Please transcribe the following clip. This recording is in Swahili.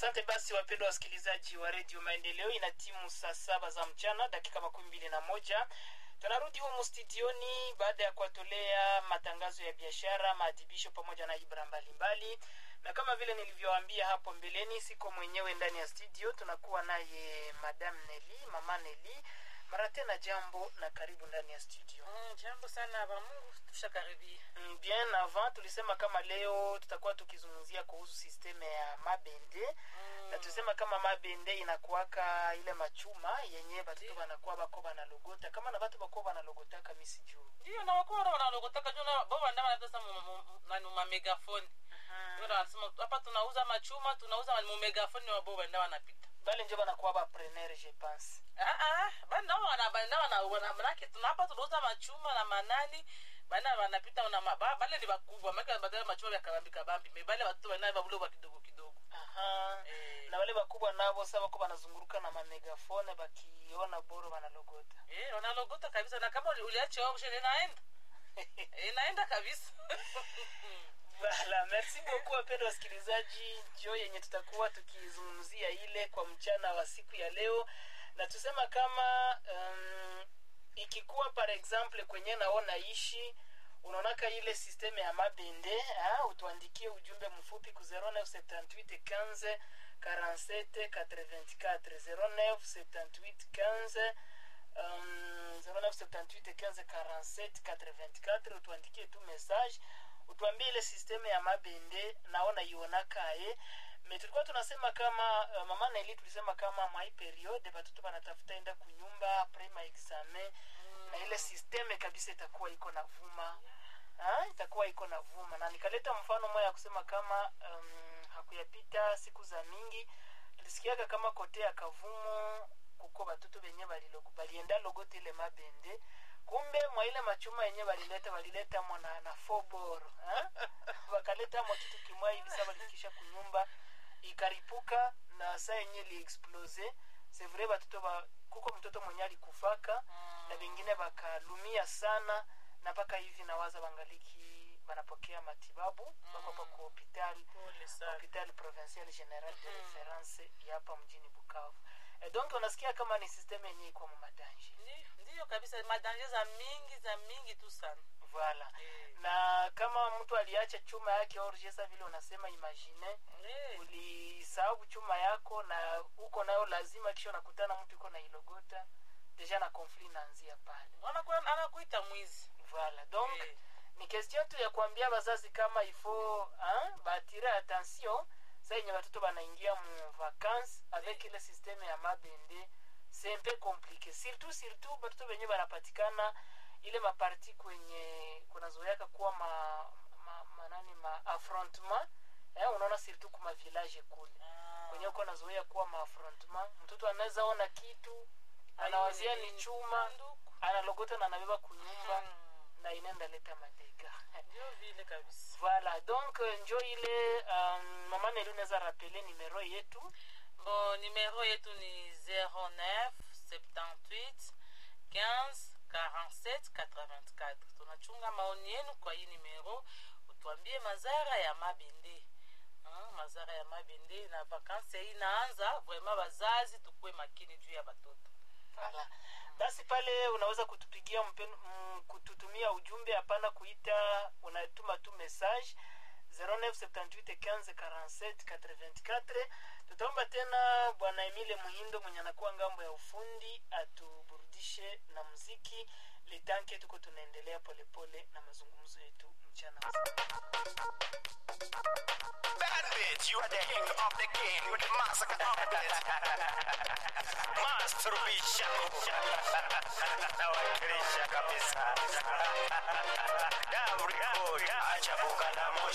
Asante basi, wapendwa wasikilizaji wa redio Maendeleo, ina timu saa saba za mchana dakika makumi mbili na moja. Tunarudi humu studioni baada ya kuwatolea matangazo ya biashara, maadhibisho pamoja na ibra mbalimbali, na kama vile nilivyowaambia hapo mbeleni, siko mwenyewe ndani ya studio, tunakuwa naye Madam Neli, mama Neli. Mara tena jambo na karibu ndani ya studio. Mm, jambo sana ba Mungu tushakaribia. Mm, Bien avant tulisema kama leo tutakuwa tukizungumzia kuhusu sisteme ya mabende Mm. na tulisema kama mabende inakuwaka ile machuma yenye batoto Ndiyo. banakuwa bako banalogota kama na batu bako banalogotaka misi juu Ndio na wakora wanalogotaka juu na baba ndama wanataka mu mu- nani ma megafoni. Ndio na wanasema hapa tunauza machuma, tunauza mu megafoni wa baba ndama wanapita. bale njo banakuwa bapreneur je pense Ah ah, banda wana banda wana wana manake tunapa tunauza machuma na manani bana wanapita na ma- ba- bale ni bakubwa maka badala machuma ya kabambi kabambi me bale watu wana babulo wa kidogo kidogo. Aha. Eh. na wale bakubwa nabo sa bako banazunguruka na mamegafone bakiona boro banalogota Eh, wanalogota kabisa na kama uli- uliacha wao shule inaenda. Inaenda kabisa. Voilà, merci beaucoup wapendwa wasikilizaji, njo yenye tutakuwa tukizungumzia ile kwa mchana wa siku ya leo, na tusema kama um, ikikuwa par exemple kwenye naona ishi unaonaka ile sisteme ya mabende ha, utuandikie ujumbe mfupi ku 0978 15 47 84 0978 15 um, 0978 15 47 84 utuandikie tu message utuambie ile sisteme ya mabende naona ionakaye me tulikuwa tunasema kama uh, mama Neli tulisema kama mwai periode batoto banatafuta enda kunyumba apres ma examen na ile sisteme kabisa itakuwa iko na vuma ha? itakuwa iko na vuma na nikaleta mfano moja ya kusema kama um, hakuyapita siku za mingi tulisikiaga kama kote ya kavumu kuko batoto benye balilogo- balienda logote ile mabende kumbe mwa ile machuma yenye balileta balileta mo na, na foboro ha? bakaleta mo kitu kimwa hivi sa balikisha kunyumba ikaripuka na saa yenye liexplose c'est vrai batoto ba, kuko mtoto mwenye alikufaka na bengine bakalumia sana na mpaka hivi nawaza bangaliki banapokea matibabu bako hapa ku hopital Pole sana. hopital provincial general de reference ya hapa mjini bukavu e donc unasikia kama ni systeme yenye iko mumadanje Ndi- ndiyo kabisa madanje za mingi za mingi tu sana voilà Eh. na kama mtu aliacha chuma yake orgesa vile unasema imagine Eh, ulisahau chuma yako na uko nayo lazima kisha unakutana mtu iko na ilogota deja na conflit inaanzia pale anakuwa- anakuita mwizi voilà donc Eh. ni question tu ya kuambia wazazi kama ifo batire attention sa yenye batoto banaingia mu vacances avec ile systeme ya mabende c'est un peu compliqué surtout surtout batoto benye banapatikana ile maparti kwenye kunazoyaka kuwa ma, ma, manani ma affrontement eh, unaona surtout kuma village kule Ah. kwenye uko nazoea kuwa ma affrontement mtoto anaweza ona kitu anawazia ni chuma Sanduku. analogota na anabeba kunyumba Mm. na inaenda leta madega Ndio vile kabisa voilà donc euh, njo ile um, mama neli unaweza rapele numero yetu bon numero yetu ni 09 78 15 47 84 tunachunga maoni yenu kwa hii numero utuambie mazara ya mabende Ah, mazara ya mabende na vakansi hii inaanza vraimen wazazi tukuwe makini juu ya batoto voilà. basi pale unaweza kutupigia mpen, mm, kututumia ujumbe hapana kuita unatuma tu message 0978154784 tutaomba tena bwana emile muhindo mwenye anakuwa ngambo ya ufundi atuburudishe na muziki litanke tuko tunaendelea polepole na mazungumzo yetu mchana wa Bad bitch, you are the king of the king with the massacre of the Masturbation. Nawakilisha kabisa. Damri, acha bukala moshi.